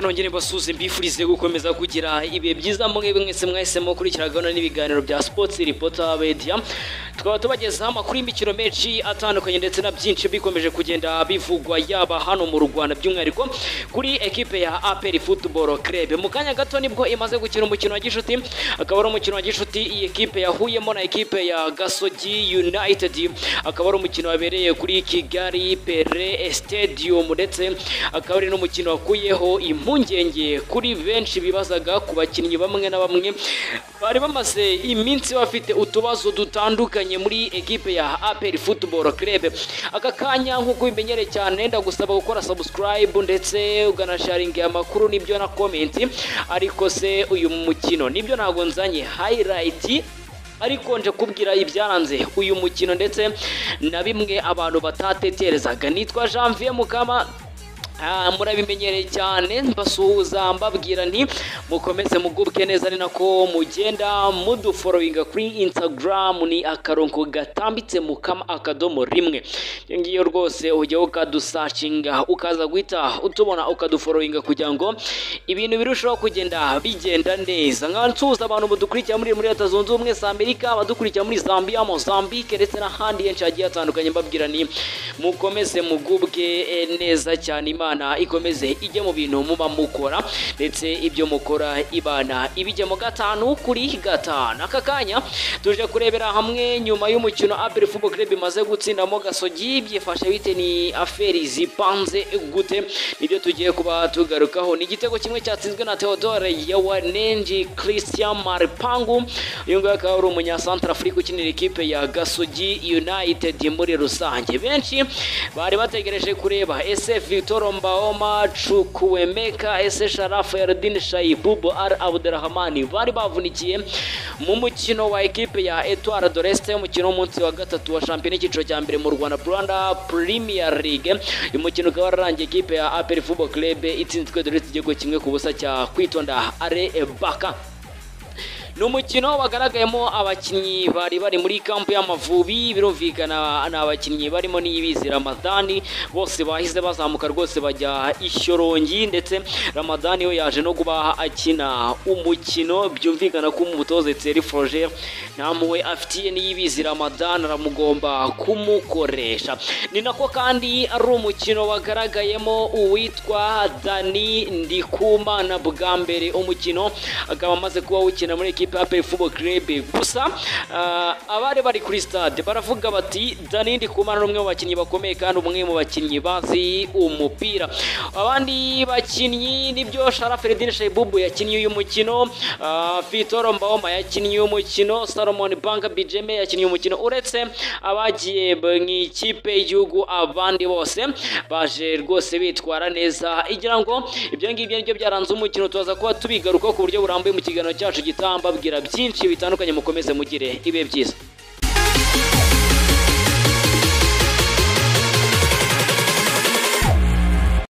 nongere mbasuze mbifurize gukomeza kugira ibihe byiza mwebwe mwese mwese mukurikira gahunda n'ibiganiro bya sports reporter media tukaba tubagezaho amakuru y'imikino menshi atandukanye ndetse na byinshi bikomeje kugenda bivugwa yaba hano mu Rwanda by'umwihariko kuri ekipe ya APR Football Club mu kanya gato nibwo imaze gukina umukino wa gishuti akaba ari umukino wa gishuti iyi ekipe yahuyemo na ekipe ya Gasogi United akaba ari umukino wabereye kuri Kigali Pere Stadium ndetse akaba ari n'umukino wakuyeho impungenge kuri benshi bibazaga ku bakinnyi bamwe na bamwe bari bamaze iminsi bafite utubazo dutandukanye muri ekipe ya APR Football Club aka kanya nk'uko ubimenyereye cyane ndagusaba gukora subscribe ndetse uganasharinga amakuru nibyo na comment ariko se uyu mukino nibyo ntabwo nzanye highlight ariko nje kubwira ibyaranze uyu mukino ndetse na bimwe abantu batatekerezaga nitwa Janvier Mukama murabimenyereye cyane mbasuhuza mbabwira nti mukomeze mugubwe neza ari nako mugenda muduforowinga kuri instagram ni akarongo gatambitse mukama akadomo rimwe ngiyo rwose ujya ukadusashinga ukaza guhita utubona ukaduforowinga kugira ngo ibintu birushaho kugenda bigenda neza nkaba nsuhuza abantu badukurikira muri muri leta zunze ubumwe za amerika abadukurikira muri zambia mozambique ndetse n'ahandi henshi hagiye hatandukanye mbabwira ni mukomeze mugubwe neza cyane imana imana ikomeze ijye mu bintu muba mukora ndetse ibyo mukora ibana ibijya mu gatanu kuri gatanu aka kanya tuje kurebera hamwe nyuma y'umukino aperi fubo club imaze gutsindamo gasogi byifashe bite ni aferi zipanze gute nibyo tugiye kuba tugarukaho ni igitego kimwe cyatsinzwe na Theodore Yawanenji Christian Marpangu uyu nguyu akaba ari umunyasantra Afurika ukinira ikipe ya Gasogi United muri rusange benshi bari bategereje kureba ese Victor Mbaoma Chukwemeka ese Sharaf Erdin Shaibubu Al Abdurrahmani bari bavunikiye mu mukino wa ekipe ya Etoile de l'Est umukino w'umunsi wa gatatu wa shampiyona y'icyiciro cya mbere mu Rwanda Rwanda Premier League uyu mukino ukaba wararangiye ekipe ya APR Football Club itsinzwe dore igitego kimwe ku busa cya kwitonda Are Baka ni umukino wagaragayemo abakinnyi bari bari muri kampu y'amavubi birumvikana ni abakinnyi barimo n'ibizi ramadani bose bahise bazamuka rwose bajya ishyorongi ndetse ramadani we yaje no kuba akina umukino byumvikana ko umutoza eteri forogere nta mpuhwe afitiye n'iyibizi ramadani aramugomba kumukoresha ni nako kandi ari umukino wagaragayemo uwitwa dani ndikumana bwa mbere umukino akaba amaze kuba awukina muri ekipa ikipe ya Pep Football Club gusa uh, abari bari kuri stade baravuga bati Danindi Kumana n'umwe mu bakinnyi bakomeye kandi umwe mu bakinnyi bazi umupira abandi bakinnyi nibyo Sharaf Eldin Shaibubu yakinnye uyu mukino uh, Fitoro Mbaoma yakinnye uyu mukino Salomon Banka Bijeme yakinnye uyu mukino uretse abagiye mu ikipe y'igihugu abandi bose baje rwose bitwara neza igira ngo ibyo ngibyo nibyo byaranze umukino tuza kuba tubigaruka ku buryo burambuye mu kiganiro cyacu gitamba mbabwira byinshi bitandukanye mukomeze mugire ibe byiza